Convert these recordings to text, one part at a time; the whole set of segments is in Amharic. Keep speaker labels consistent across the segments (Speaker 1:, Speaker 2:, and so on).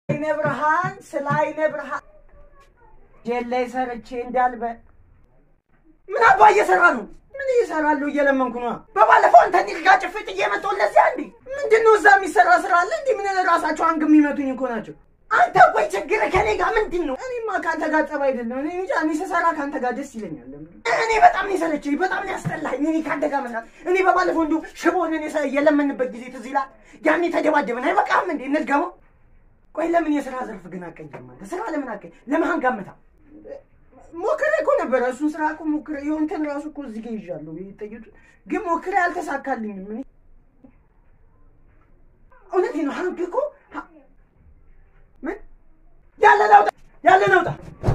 Speaker 1: አይነ ብርሃን ስለ አይነ ብርሃን ጄል ላይ ሰርቼ እንዳልበ ምን አባ እየሰራ ነው? ምን እየሰራለሁ? እየለመንኩ ነው። በባለፈው አንተ እንዲህ ጋር ጭፍጥ እየመጣሁ ለዚያ እንዴ ምንድን ነው እዛ የሚሰራ ስራ አለ እንዴ? ምን ራሳቸው አንግ የሚመቱኝ እኮ ናቸው። አንተ ቆይ ችግር ከኔ ጋር ምንድን ነው? እኔማ ከአንተ ጋር ጠብ አይደለም። እኔ እንጃ እኔ ስሰራ ከአንተ ጋር ደስ ይለኛል። እኔ በጣም ነው የሰለቸኝ፣ በጣም ነው ያስጠላኝ። እኔ ከአንተ ጋር መስራት እኔ በባለፈው እንዲሁ ሽቦን እኔ የለመንበት ጊዜ ትዝ ይላል። ያኔ ተደባደብን። አይበቃም እንዴ እንድገመው? ቆይ ለምን የስራ ዘርፍ ግን አቀይም? አንተ ስራ ለምን አቀይ? ለምን አንጋምታ ሞክሬ እኮ ነበረ። እሱን ስራ እኮ ሞክሬ የሆንተን ራሱ እኮ እዚህ ጋር ይዣለሁ ጠይቱ ግን ሞክሬ አልተሳካልኝም። እኔ እውነቴን ነው። ሀንክ እኮ ምን ያለ ነውጣ ያለ ነውጣ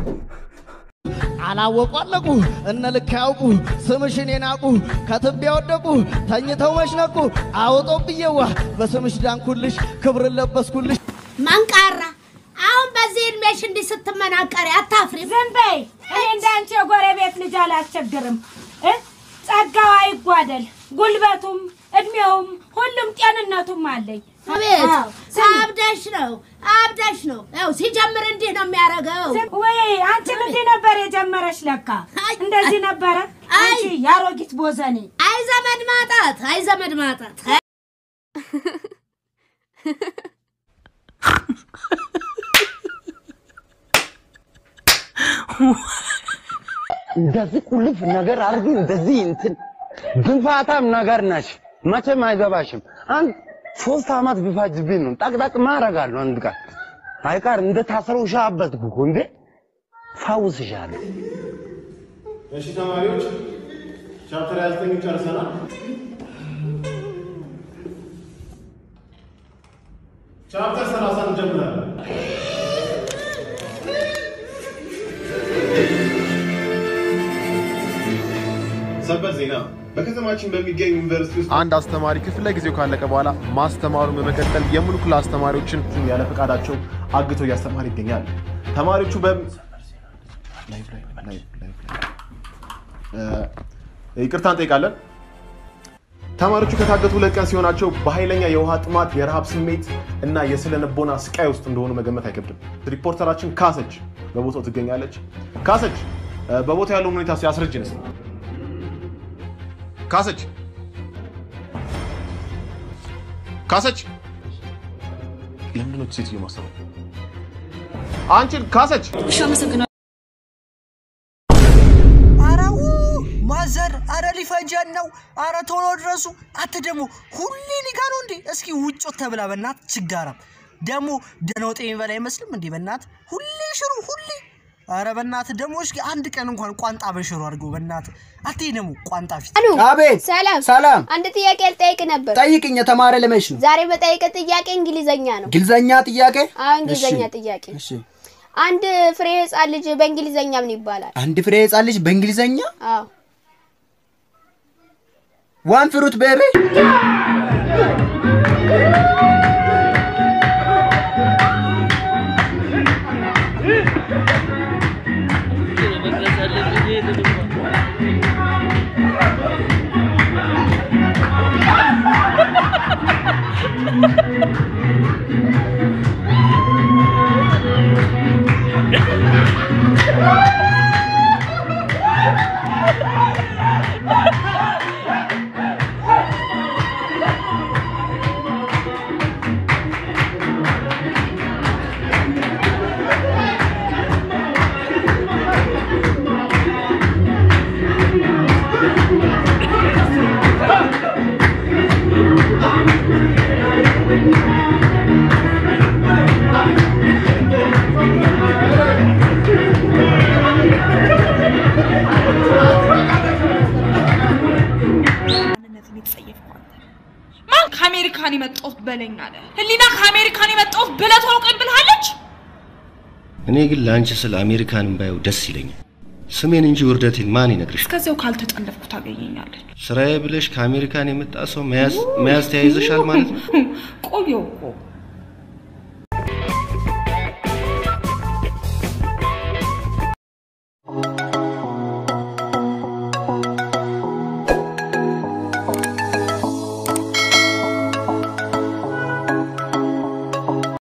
Speaker 2: አላወቁ አለቁ እነ ልክ ያውቁ ስምሽን የናቁ ከትቢያ ወደቁ ተኝተው መሽነቁ አውጦ ብዬዋ በስምሽ ዳንኩልሽ ክብርን ለበስኩልሽ
Speaker 3: መንቃራ አሁን በዚህ እድሜሽ እንዲህ ስትመናቀሪ አታፍሪ?
Speaker 4: ዝም በይ። እኔ እንዳንቺ የጎረቤት ልጅ አላስቸግርም። እ ጸጋው አይጓደል፣ ጉልበቱም እድሜውም ሁሉም ጤንነቱም አለኝ።
Speaker 3: አቤት
Speaker 4: አዎ፣ ስሚ።
Speaker 3: አብደሽ ነው አብደሽ ነው። ያው ሲጀምር እንዲህ ነው የሚያደርገው።
Speaker 4: ዝም- ወይ አንቺም እንዲህ ነበር የጀመረሽ ለካ
Speaker 3: አይ፣
Speaker 4: እንደዚህ ነበረ።
Speaker 3: አይ።
Speaker 4: አንቺ የአሮጊት ቦዘኔ
Speaker 3: አይ ዘመድ ማጣት፣ አይ ዘመድ ማጣት።
Speaker 5: እንደዚህ ቁልፍ ነገር አድርጊ፣ እንደዚህ እንትን ግንፋታም ነገር ነሽ። መቼም አይገባሽም። አንድ ሶስት አመት ቢፋጅብኝ ነው ጠቅጠቅ ማረጋለሁ። አንድ ቀን አይቀር እንደ ታስረው ሻበትኩ እኮ እንዴ ፋውስሻለሁ።
Speaker 6: እሺ ተማሪዎች ቻፕተር 29 ጨርሰናል። ቻፕተር 30 እንጀምራለን። ሰበር ዜና በከተማችን በሚገኝ ዩኒቨርሲቲ ውስጥ አንድ አስተማሪ ክፍለ ጊዜው ካለቀ በኋላ ማስተማሩን በመቀጠል የሙሉ ክላስ ተማሪዎችን ያለ ፈቃዳቸው አግቶ እያስተማር ይገኛል። ተማሪዎቹ በ ላይቭ ላይ ላይቭ ላይቭ ላይ እ፣ ይቅርታ እንጠይቃለን። ተማሪዎቹ ከታገቱ ሁለት ቀን ሲሆናቸው በኃይለኛ የውሃ ጥማት፣ የረሃብ ስሜት እና የስነ ልቦና ስቃይ ውስጥ እንደሆኑ መገመት አይከብድም። ሪፖርተራችን ካሰች በቦታው ትገኛለች። ካሰች እ፣ በቦታው ያለውን ሁኔታ ሲያስረጅን እስኪ። ካሰች ካሰች ለምንድን ነው ሴትዮ ማሰበው? አንቺን ካሰች
Speaker 7: አረው ማዘር፣ አረ ሊፈጀን ነው፣ አረ ቶሎ ድረሱ። አተ ደግሞ ሁሌ ሊጋ ነው እንዴ? እስኪ ውጮ ተብላ በናት ችጋራም ደግሞ ደነውጤ የሚበላ አይመስልም እንዴ? በናት ሁሌ ሽሮ ሁሌ። አረ በናት ደግሞ እስኪ አንድ ቀን እንኳን ቋንጣ በሽሮ አድርገው በናት። አቴ ደግሞ ቋንጣ ፊት
Speaker 8: አሉ
Speaker 9: አቤት
Speaker 8: ሰላም
Speaker 9: ሰላም።
Speaker 8: አንድ ጥያቄ ልጠይቅ ነበር።
Speaker 9: ጠይቅኝ። የተማረ ለመች ነው?
Speaker 8: ዛሬ በጠይቅ ጥያቄ እንግሊዘኛ ነው።
Speaker 9: ግልዘኛ ጥያቄ?
Speaker 8: አዎ እንግሊዘኛ
Speaker 9: እሺ፣
Speaker 8: ጥያቄ።
Speaker 9: እሺ።
Speaker 8: አንድ ፍሬ ህፃን ልጅ በእንግሊዘኛ ምን ይባላል?
Speaker 9: አንድ ፍሬ ህፃን ልጅ በእንግሊዘኛ
Speaker 8: አዎ
Speaker 9: ዋን ፍሩት ቤቢ
Speaker 10: ማንነትን የተጸየፍኩ አንተ ማን ከአሜሪካን የመጣሁት በለኝ አለ ህሊና ከአሜሪካን የመጣሁት ብለህ ቶሎ ቀን ብልሃለች
Speaker 11: እኔ ግን ለአንቺ ስለ አሜሪካንን ባየው ደስ ይለኛል። ስሜን እንጂ ውርደቴን ማን ይነግርሽ?
Speaker 10: እስከዚያው ካልተጠለፍኩ ታገኘኛለች
Speaker 11: ስራዬ ብለሽ ከአሜሪካን የመጣ ሰው መያዝ መያዝ ተያይዘሻል ማለት ነው።
Speaker 10: ቆየው እኮ